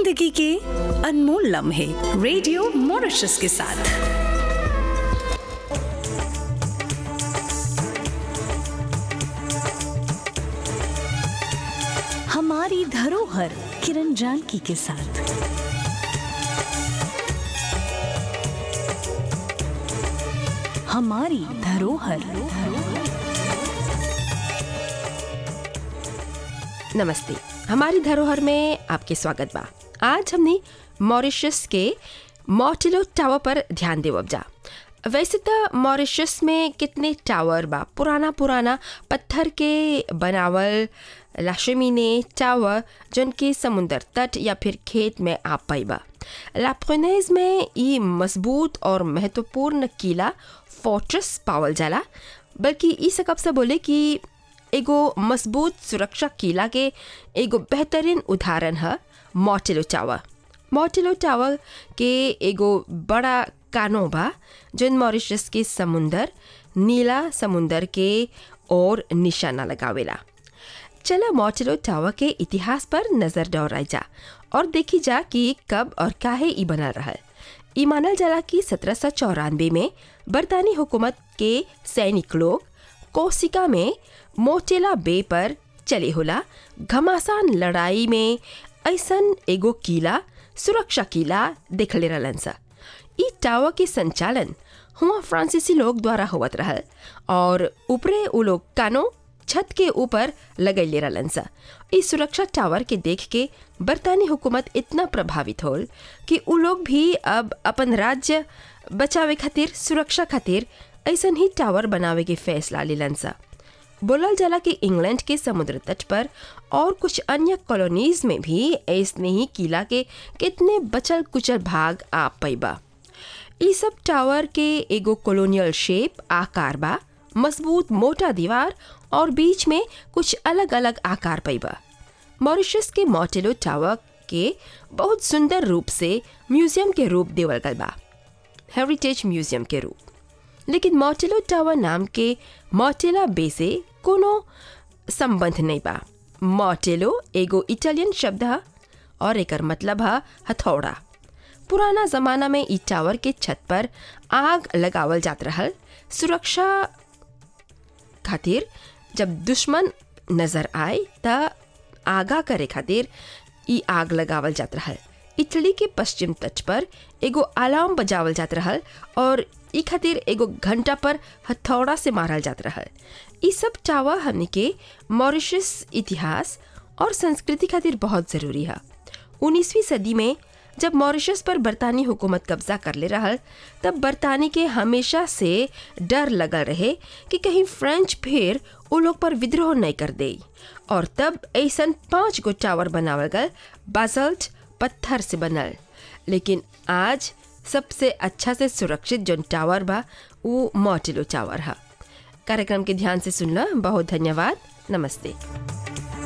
जिंदगी के अनमोल लम्हे रेडियो मॉरिशस के साथ हमारी धरोहर किरण जानकी के साथ हमारी धरोहर नमस्ते हमारी धरोहर में आपके स्वागत बा आज हमने मॉरिशस के मॉटिलो टावर पर ध्यान देवब जा वैसे तो मॉरिशस में कितने टावर बा पुराना पुराना पत्थर के बनावल लाशमीने टावर जौन के समुंदर तट या फिर खेत में आ पाइबा लाप्रोनेज में ये मजबूत और महत्वपूर्ण किला फोर्ट्रेस पावल जाला बल्कि ई सकब से बोले कि एगो मजबूत सुरक्षा किला के एगो बेहतरीन उदाहरण है मॉटिलो टावर मॉटिलो टावर के एगो बड़ा कानो बा जौन मॉरिशस के समुंदर नीला समुंदर के और निशाना लगावेला चला मॉटिलो टावर के इतिहास पर नजर दौड़ाई जा और देखी जा कि कब और काहे ई बनल रहल ई मानल जाला कि सत्रह सौ चौरानवे में बरतानी हुकूमत के सैनिक लोग कोसिका में मोटेला बे पर चले होला घमासान लड़ाई में ऐसन एगो किला सुरक्षा किला देखले रहलन सा ई टावर के संचालन हुआ फ्रांसीसी लोग द्वारा होवत रहल और ऊपरे उ लोग कानो छत के ऊपर लगैले रहलन सा इस सुरक्षा टावर के देख के बरतानी हुकूमत इतना प्रभावित होल कि उ लोग भी अब अपन राज्य बचावे खातिर सुरक्षा खातिर ऐसन ही टावर बनावे के फैसला लेलन सा बोलल जाला कि इंग्लैंड के समुद्र तट पर और कुछ अन्य कॉलोनीज में भी ऐसने ही किला के कितने बचल कुचल भाग आ पैबा ई सब टावर के एगो कॉलोनियल शेप आकार बा मजबूत मोटा दीवार और बीच में कुछ अलग अलग आकार पैबा मॉरिशस के मॉटेलो टावर के बहुत सुंदर रूप से म्यूजियम के रूप देवल गल बा हेरिटेज म्यूजियम के रूप लेकिन मॉटेलो टावर नाम के मॉटेला बे से कोनो संबंध नहीं बा मॉटेलो एगो इटालियन शब्द है और एकर मतलब है हथौड़ा पुराना जमाना में ई टावर के छत पर आग लगावल जात रहल सुरक्षा खातिर जब दुश्मन नजर आए त आगा करे खातिर ई आग लगावल जात रहल इटली के पश्चिम तट पर एगो अलार्म बजावल जात रहल और ई खातिर एगो घंटा पर हथौड़ा से मारल जात रहल ई सब टावर हमने के मॉरिशस इतिहास और संस्कृति खातिर बहुत ज़रूरी है उन्नीसवीं सदी में जब मॉरिशस पर बरतानी हुकूमत कब्जा कर ले रहल तब बरतानी के हमेशा से डर लगल रहे कि कहीं फ्रेंच फिर उ लोग पर विद्रोह नहीं कर दे और तब ऐसन पांच गो टावर बनावल गल बाजल्ट पत्थर से बनल लेकिन आज सबसे अच्छा से सुरक्षित जो टावर बा वो मॉटिलो टावर है कार्यक्रम के ध्यान से सुनला बहुत धन्यवाद नमस्ते